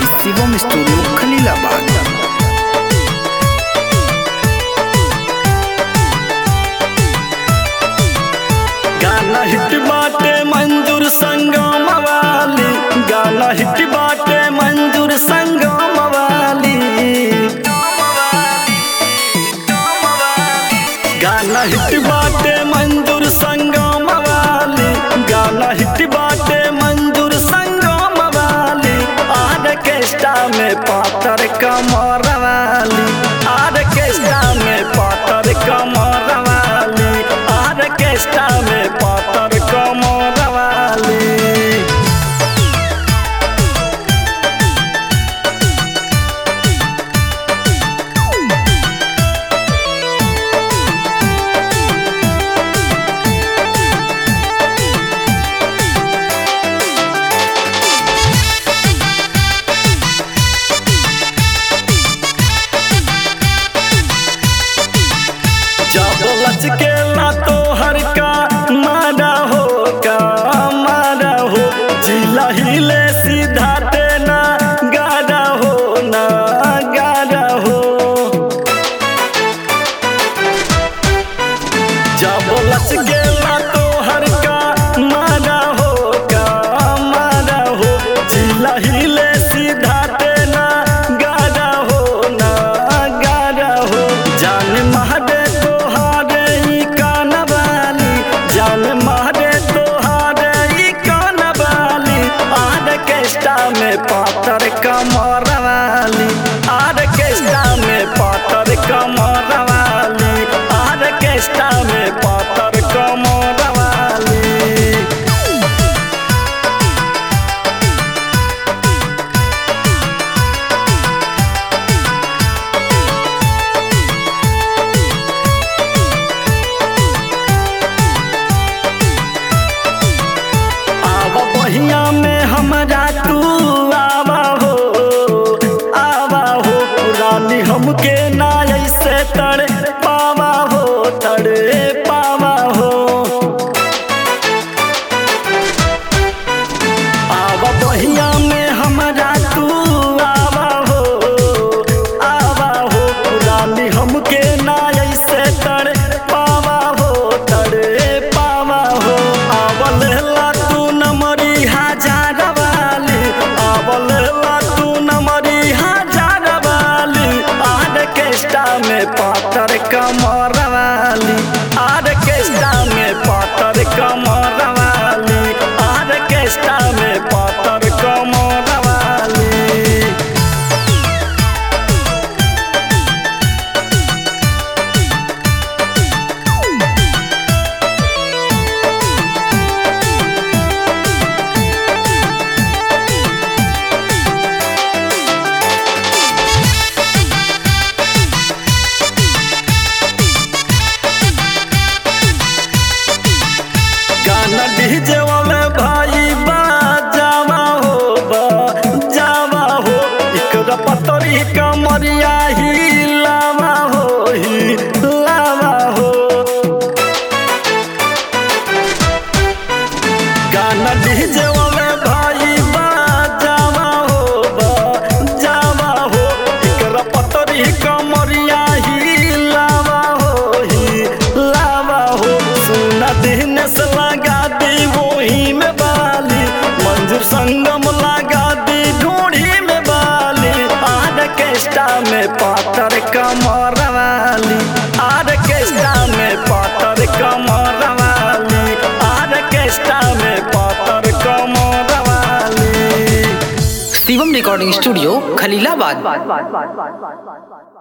Shivam studio Khalilabad गाना hit बाटे मंजूर संगम वाली गाना हिट बाटे मंजूर संगम वाली गाना हिट बाटे मंजूर संगम वाली गाना हिट बाटे मंजूर संगम वाली आर्केस्ट्रा में पातर कमर वाली आर्केस्ट्रा में पातर कमर वाली आर्केस्ट्रा में पातर कमर वाली जब लचके ना तो हर का मारा हो का मारा हो जिला हिले सीधा तेना गाड़ा हो ना गाड़ा हो जब लचके ना तो हर का मारा हो का मारा हो जिला हिले सीधा तेना गाड़ा हो ना गाड़ा हो जान महादे तोहारे ई कानवाली जान महादे तोहारे ई कानवाली आर्केस्ट्रा में पातर कमर वाली आर्केस्ट्रा में पातर कमर वाली आर्केस्ट्रा में पातर कमर वाली आवा बहिया में हमरा तू आवा हो आवा हो रानी हमके ना ऐसे तड़े पावा हो तड़े पावा हो आवा बहिया में हमरा तू आवा हो आवा हो रानी हमके ना ऐसे तड़े पावा हो तड़े पावा हो आवल ला तू नमरी हजार वाली आवल ला तू नमरी हजार वाली आर्केस्ट्रा में पातर कमर वाली आर्केस्ट्रा में पातर कमर वाली आर्केस्ट्रा में पातर कमर वाली गाना डीजे वाले भाई बाजावा हो बाजावा हो इकरा पतरी कमरिया ही लावा हो ही लावा हो गाना डीजे वाले भाई बाजावा हो बाजावा हो इकरा पतरी कमरिया ही लावा हो ही लावा हो सुना दिन से लगा दी वही में बाली मंजूर संगम लगा दी ढूंढी में बाली आर्केस्ट्रा में पातर कमर वाली आर्केस्ट्रा में पातर कमर वाली आर्केस्ट्रा में पातर कमर वाली शिवम रिकॉर्डिंग स्टूडियो खलीलाबाद